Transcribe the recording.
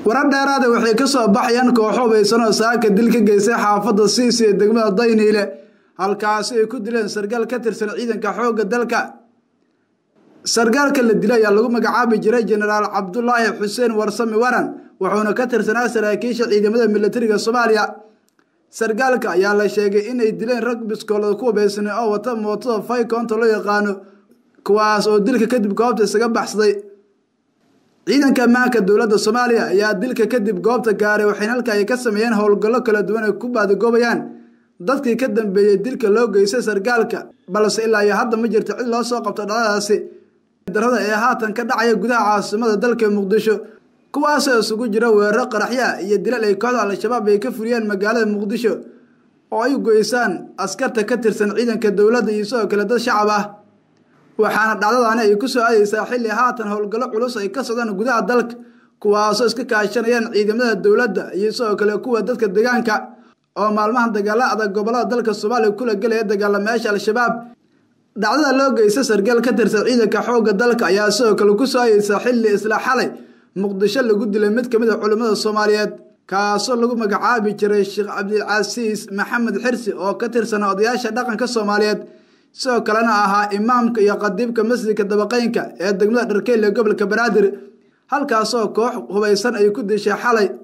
warar dheeraada waxay ka soo baxayaan kooxo hubaysan oo saaka dil ka geystay xaafadda siisi ee degmada dayniile halkaasi ay ku dileen sargaal ka tirsan ciidanka xoogga dalka sargaalka la dilay ayaa lagu magacaabi jiray jenaraal cabdulaahi xuseen warsami waran wuxuuna ka tirsanaa saraakiisha ciidamada militariga soomaaliya sargaalka ayaa la sheegay inay dileen rag biskoolada ku hubaysnay oo wata mootada faykonta loo yaqaano kuwaas oo dilka kadib goobta isaga baxsaday ciidanka ammaanka dowladda soomaaliya ayaa dilka kadib goobta gaaray waxayna halka ay ka sameeyeen howlgallo kala duwan ay ku baadigoobayaan dadkii ka dambeeyey dilka loo geystay sargaalka balse ilaa iyo hadda ma jirto cid loo soo qabto dhacdadaasi darada ee haatan ka dhacaya gudaha caasimada dalka muqdisho kuwaasoo isugu jira weeraro qaraxya iyo dilal ay kooxda al-shabaab ay ka fuliyeen magaalada muqdisho oo ay goysaan askarta ka tirsan ciidanka dowladda iyo sidoo kale dad shacab ah waxaana dhacdadaani ay ku soo aadaysaa xilli haatan howlgallo culus ay ka socdaan gudaha dalka kuwaasoo iska kaashanayaan ciidamada dowladda iyo sidoo kale kuwa dadka deegaanka oo maalmahan dagaala adag gobolada dalka soomaaliya kula gelaya dagaalamayaasha al-shabaab dhacdada loo geysta sargaal ka tirsan ciidanka xoogga dalka ayaa sidoo kale ku soo aadaysaa xilli isla xalay muqdisho lagu dilay mid ka mid a culimmada soomaaliyeed kaasoo lagu magacaabi jiray sheekh cabdilcasiis maxamed xirsi oo ka tirsan odayaasha dhaqanka soomaaliyeed sidoo kalena ahaa imaamka iyo qadiibka masjidka dabaqeynka ee degmada dharkeyle gobolka banaadir halkaasoo koox hubaysan ay ku dishay xalay